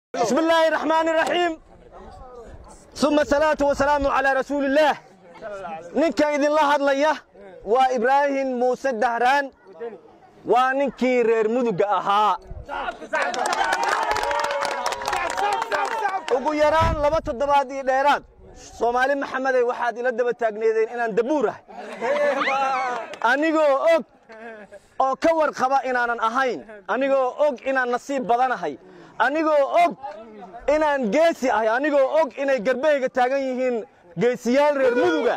بسم الله الرحمن الرحيم ثم الصلاة والسلام على رسول الله ninka idinla hadlaya waa ibraahim muuse dahraan waa ninkii reer muduga ahaa ugu yaraan laba toddobaad iyo dheeraad soomaali maxamedey waxaad ila daba taagneedeen inaan dabuur ahay anigoo og oo ka warqaba inaanan ahayn anigoo og inaan nasiib badanahay anigoo og inaan geesi ahay anigoo og inay garbeyga taagan yihiin geesiyaal reer muduga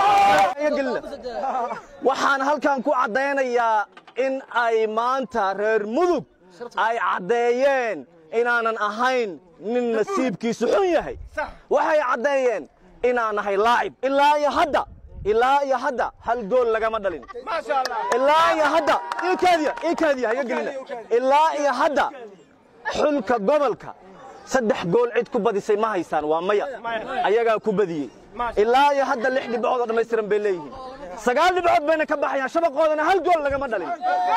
waxaan halkan ku caddaynayaa in ay maanta reer mudug ay caddeeyeen inaanan ahayn nin nasiibkiisu xun yahay waxay caddeeyeen inaan nahay laacib ilaa iyo hadda ilaa iyo hadda hal gool lagama dhalin ilaa iyo hadda ikaadiya ikaadiya haga gelina ilaa iyo hadda xulka gobolka saddex gool cid ku badisay ma haysaan waa maya ayagaa ku badiyey ilaa iyo hadda lix dhibcood oo dhammaystiran bay leeyihiin sagaal dhibcood bayna ka baxayaan shabaqoodana hal gool lagama dhalin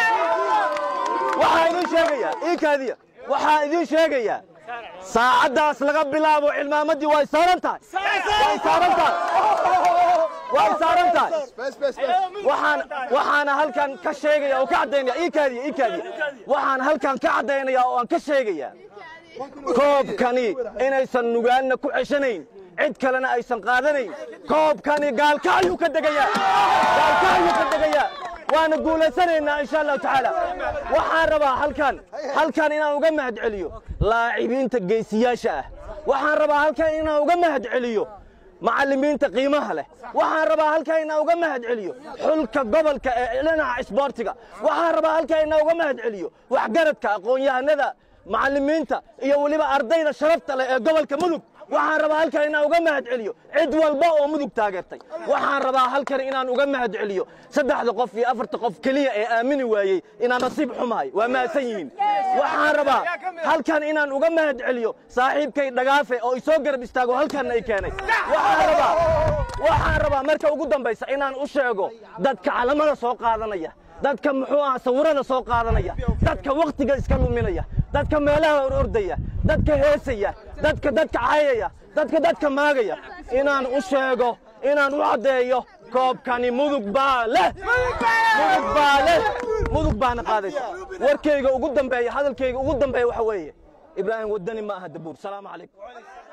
waxaa idin sheegayaa ikaadiya waxaa idin sheegayaa saacaddaas laga bilaabo cilmaamadii way saaran tahay way saaran tahay way saaran tahay waxaan waxaana halkan ka sheegaya oo ka caddaynaya ikaadiya ikaadiya waxaan halkan ka caddaynaya oo aan ka sheegayaa koobkani inaysan nugaanna ku ceshanayn cid kalena aysan qaadanayn koobkani gaalkacyuu ka degayaa gaalkacyuu ka degayaa waana guulaysanaynaa insha allahu tacaala waxaan rabaa halkan halkan inaan uga mahad celiyo laacibiinta geesiyaasha ah waxaan rabaa halkan inaan uga mahad celiyo macallimiinta qiimaha leh waxaan rabaa halkan inaan uga mahad celiyo xulka gobolka ee dhinaca isboortiga waxaan rabaa halkan inaan uga mahad celiyo waxgaradka aqoon-yahanada macallimiinta iyo weliba ardayda sharafta leh ee gobolka mudug waxaan rabaa halkan inaan uga mahad celiyo cid walba oo mudug taageertay waxaan rabaa halkan inaan uga mahad celiyo saddexda qof iyo afarta qof keliya ee aamini waayey inaan nasiib xumahay waa mahadsan yihiin waxaan rabaa halkan inaan uga mahad celiyo saaxiibkay dhagaafe oo isoo garab istaago halkanna i keenay waxaan rabaa waxaan rabaa marka ugu dambaysa inaan u sheego dadka calamada soo qaadanaya dadka muxuu aha sawirada soo qaadanaya dadka wakhtiga iska luminaya dadka meelaha orordaya dadka heesaya dadka dadka cayaya dadka dadka maagaya inaan u sheego inaan u caddeeyo koobkani mudug baa leh mudug baa leh mudug baana qaadaysa warkayga ugu dambeeya hadalkayga ugu dambeeya waxa weeye ibraahim waddani ma aha dabuur salaamu calaykum